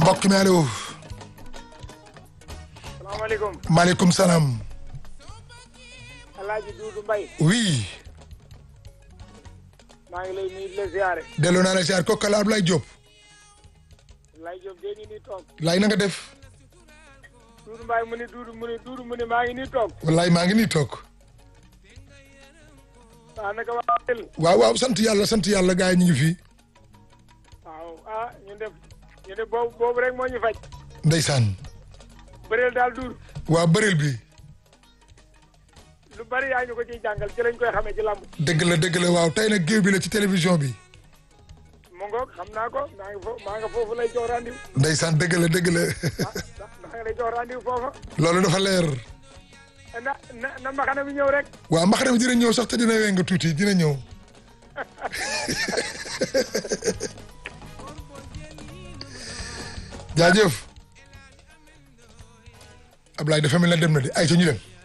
mbokk mi allo. salaamaaleykum. maaleykum salaam. El Hadj Doudou Mbaye. oui. maa ngi lay nuyu di la ziare. delloo naa la ziar kooku kala Ablaye Diop. Ablaye Diop dee ngi nii toog. laay na nga def. Doudou Mbaye mu ni Doudou mu ni Doudou mu ni maa ngi nii toog. wallaay maa ngi nii toog. waaw naka waa Thiel. waaw waaw sant yàlla sant yàlla gars yi ñu ngi fi. waaw ah ñu def ñu def boobu boobu rek moo ñu faj. ndeysaan. bëreel daal duur. waa bëreel bi. lu bari yaa ñu ko ciy jàngal ci lañ koy xamee ci làmb. dëgg la dëgg la waaw tey nag géew bi la ci télévision bi. mu ngoog xam naa ko maa ngi foofu maa nga foofu lay jox rendez-vous. ndeysaan dëgg la dëgg la. ah maa ngi lay jox rendez-vous foofa. loolu dafa leer. na na na mbaxana bi ñëw rek. waaw mbaxana bi dina ñëw sax te dina weng tuuti dina ñëw. jaajëf. Ablaye dafa mel na dem na de ay ca ñu dem.